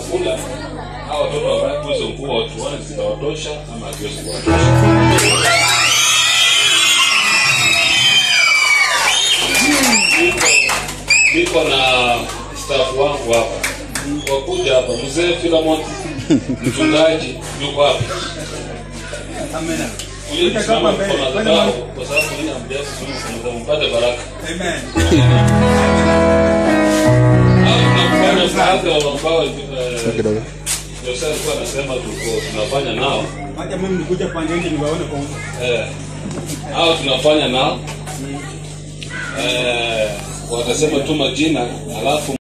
chakula hao watoto wavae hizo nguo tuone zitawatosha ama haziwezi kuwatosha. Niko- Niko na staff wangu hapa wakuja hapa, mzee Philemon mchungaji yuko hapa. Amina. Ule Weka msimamo kama mbele, kwa weka madhabahu mbele. kwa sababu yeye amjasi sisi mpate baraka. Amen. Hao tunafanya msaada ambao eh, kidogo. Jose alikuwa anasema tuko tunafanya nao Wacha mimi nikuja pande nje niwaone kwa uso. eh, hao tunafanya nao eh, watasema tu majina alafu